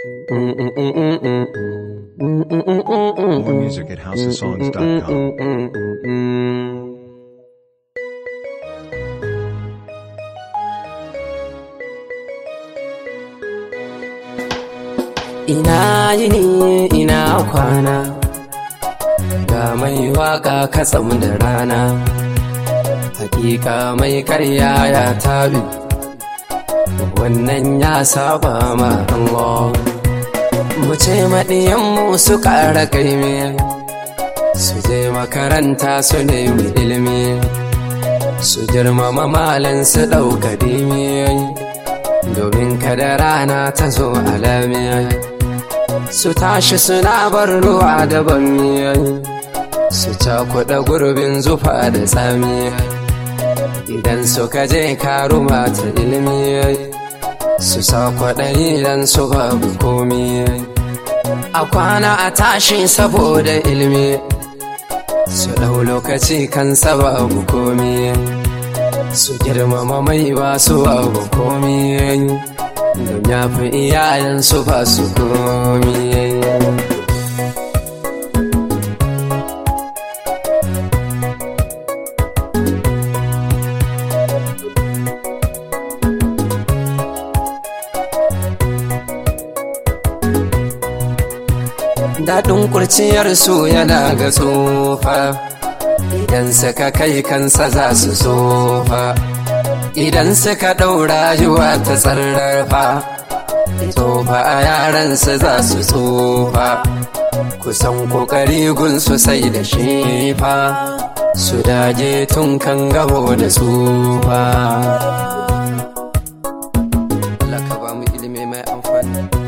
More music at houseofsongs.com. Ina yini ina kwana ga mai waka katsam da rana hakika mai karya ya tabi wannan ya saba ma Allah mu ce maɗiyanmu su ƙara kaimi su je makaranta su nemi ilimi su girmama malan su ɗauka dimi domin kada rana ta zo alamiya su tashi suna bar ruwa da bammiyayi su cakuɗa gurbin zufa da tsami idan suka je karuma ta ilimi su sa kwaɗayi idan su babu komi a kwana a tashi saboda ilimi su ɗau lokaci kan babu komi su girmama mai ba su abu komi don ya fi iyayensu ba su komi daɗin kurciyarsu yana ga tsofa idan suka kai kansa za su tsofa idan suka ɗaura rayuwa ta tsarrafa tsofa a yaransu za su tsofa kusan ƙoƙari gunsu sai da shefa su dage tun kan gabo da tsufa Allah ka ba mu ilimi mai amfani